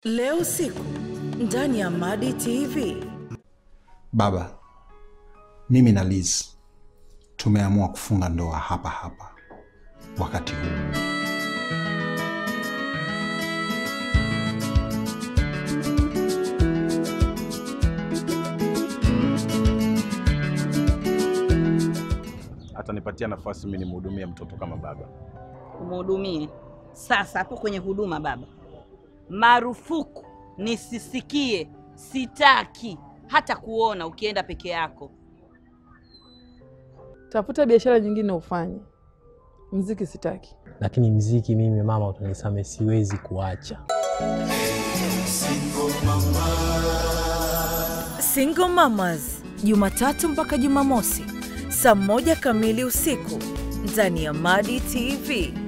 Leo usiku ndani ya Madi TV. Baba, mimi na Liz tumeamua kufunga ndoa hapa hapa wakati huu. atanipatia nafasi mimi nimhudumie mtoto kama baba. umhudumie. Sasa hapo kwenye huduma, baba, marufuku nisisikie, sitaki hata kuona ukienda peke yako. Tafuta biashara nyingine ufanye. Mziki sitaki. lakini mziki mimi mama, utanisame, siwezi kuacha. Single Mamas, Jumatatu mpaka Jumamosi saa moja kamili usiku ndani ya Madi TV.